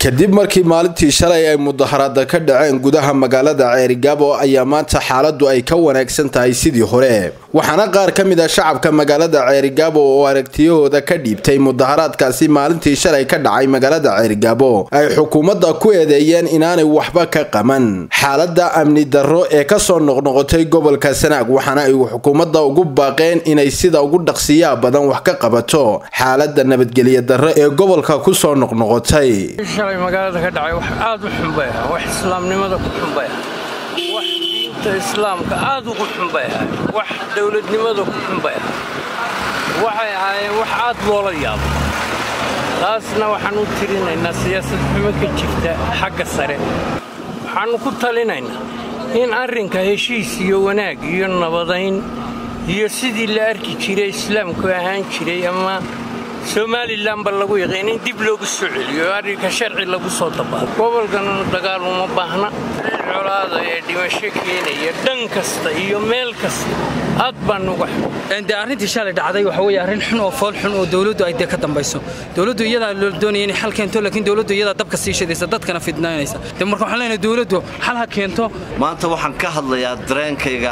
kadib markii maalintii shalay ay mudaharaada ka dhaceen gudaha magaalada ceerigaabo ayaa maanta xaaladu ay ka wanaagsan tahay sidii hore waxaana qaar ka mid a shacabka magaalada ceerigaabo oo aragtiyahooda ka dhiibtay mudaharaadkaasi maalintii shalay ka dhacay magaalada ceerigaabo ay xukuumadda ku eedeeyeen inaanay waxba ka qaban xaalada amni darro ee kasoo noqnoqotay gobolka sanaag waxaana ay xukuumadda ugu baaqeen inay sida ugu dhaqsiyaa badan wax ka qabato xaalada nabadgelya darro ee gobolka kusoo noqnoqotay shalay magaalada ka dhacay wax aad u xun bay ahaa wax islaamnimada ku xun bay ahaa wax diinta islaamka aad ugu xun bay ahaa wax dowladnimada ku xun bay ahaa waxay ahaayeen wax aad loola yaabo taasna waxaan u tirinaynaa siyaasad xumo ka jirta xagga sare waxaannu ku talinaynaa in arrinka heshiis iyo wanaag iyo nabadayn iyo sidii la arki jiray islaamku ahaan jiray ama somalilanba lagu yaqiin in dib loogu soo celiyo arrinka sharci lagu soo dabaalo gobolkanuna dagaal uma baahna colaada ee dhimasho keenaya dhan kasta iyo meel kasta aad baan uga de arrintii shalay dhacday waxa weye arrin xun oo fool xun oo dowladdu ay dee ka dambayso dowladdu iyadaa loo doonaya inay xal keento laakiin dowladdu iyadaa dabka sii shidaysa dadkana fidnaynaysa de marka waxaan leenahay dowladdu xal ha keento maanta waxaan ka hadlayaa dareenkayga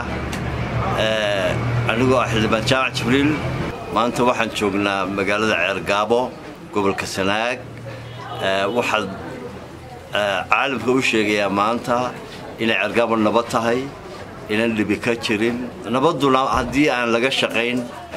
anigoo ah xildhibaan jaamac jibriil maanta waxaan joognaa magaalada ceergaabo gobolka sanaag waxaad caalamka u sheegayaa maanta inay ceergaabo nabad tahay inaan dhibi ka jirin nabadduna haddii aan laga shaqayn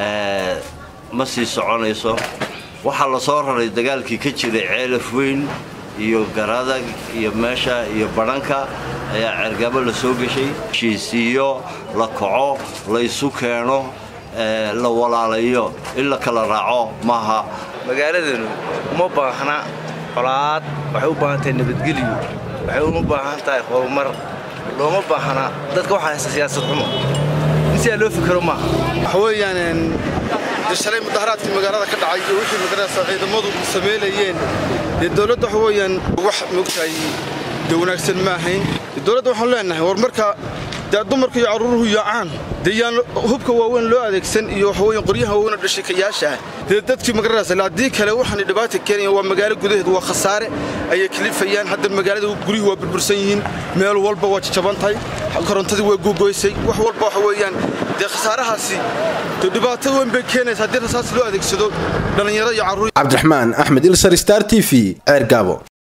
ma sii soconayso waxaa la soo raray dagaalkii ka jiray ceelaf weyn iyo garadag iyo meesha iyo badhanka ayaa ceergaabo la soo geshay heshiisiiyo la kaco la isu keeno la walaalayo in la kala raaco maaha magaaladanu uma baahna colaad waxay u baahan tahay nabadgelyo waxay uma baahan tahay horumar looma baahna dadka waxaa haysta siyaasad xumo in sidaa loo fikero maaha waxa weeyaan dee shalay mudaharaadkii magaalada ka dhacay iyo wixii magarasa ciidamadu sameynayeen dee dowladda waxa weeyaan wax moogtahay dee wanaagsan ma ahayn dowladda waxaan leenahay war marka dee dumarka iyo carruuruhu yaacaan dee yaan hubka waaweyn loo adeegsan iyo waxaweyan qoryaha waaweyn oo dhashikayaasha ah dee dadkii magarasa haddii kale waxaana dhibaata keenaya waa magaalo gudaheed waa khasaare ayay kalifayaan hadda magaalada guryuhu waa burbursan yihiin meel walba waa jajaban tahay korontadii waa googoysay wax walba waxa weeyaan dee khasaarahaasi dee dhibaato weyn bay keenaysa haddii rasaas loo adeegsado dhallinyaro iyo carruur cabdiraxmaan axmed ilsar star t v ceergaabo